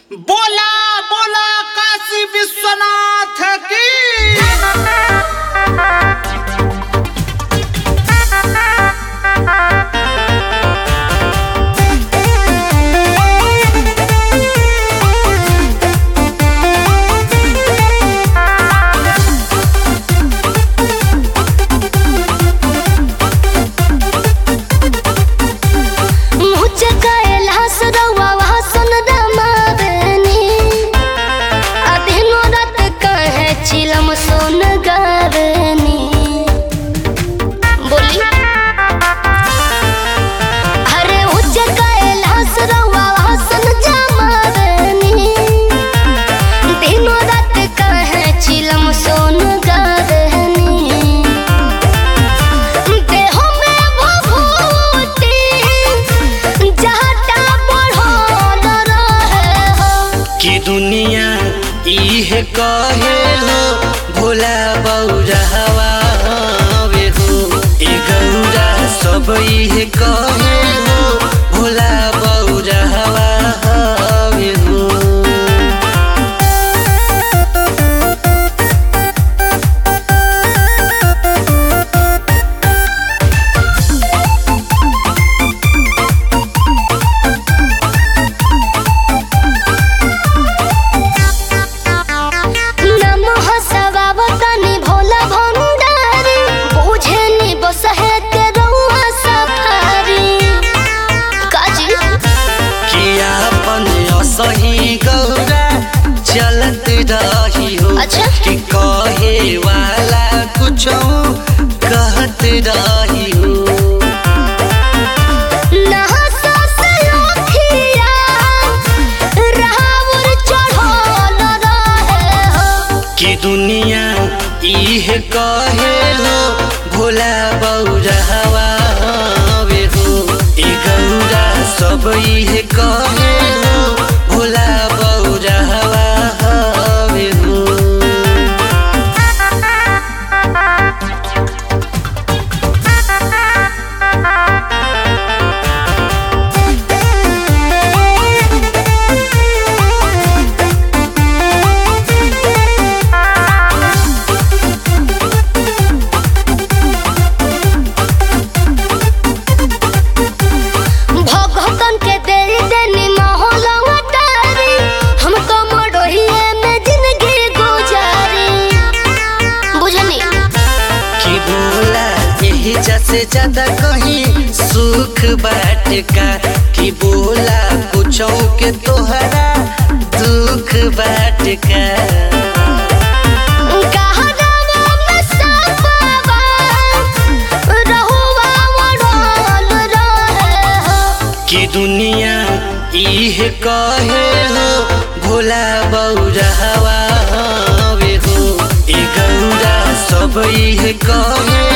बोला बोला काशी विश्वनाथ की मुझ कैलाश रउआ वासन रमावनी अदिनो रात कहे चिलम सोन गावनी बोली अरे उच्च कैलाश रउआ वासन जमावनी दिनो रात कहे चिलम सोन गावनी देहो में भभूति जहटा बढ़ल रहे हो कि दुनिया इहे कहे हो भोला बौरहवा हवे हो ए गौरा सब इहे कहे हो भोला बौरहवा हवे हो नमः सवावतनि भोला भंडारी बुझेनि बसहे के रउआ सफारी काजी कि आपन असही गौरा चलत रही हो अच्छा। कि कहे वाला कुछ कहत रही हो नहसा से ओखिया राहुर चढ़ल रहे हो कि दुनिया इहे कहे हो भोला बौरहवा हवे हो ए गौरा सब इहे कहे हो भोला बौरहवा हवे हो भगतन के दे देनी माहौल अटारी हम तो मडोहिए में जिंदगी गुजारी बुझनी कि बोला यही जैसे ज्यादा कहीं सुख बाट का कि बोला कुछ के तोहरा दुख बाट का कहरावा में सपावा रहुआ वड़ल रहे हो कि दुनिया इहे कहे हो भोला बौरहवा हवे हो ए गौरा सब इहे कहे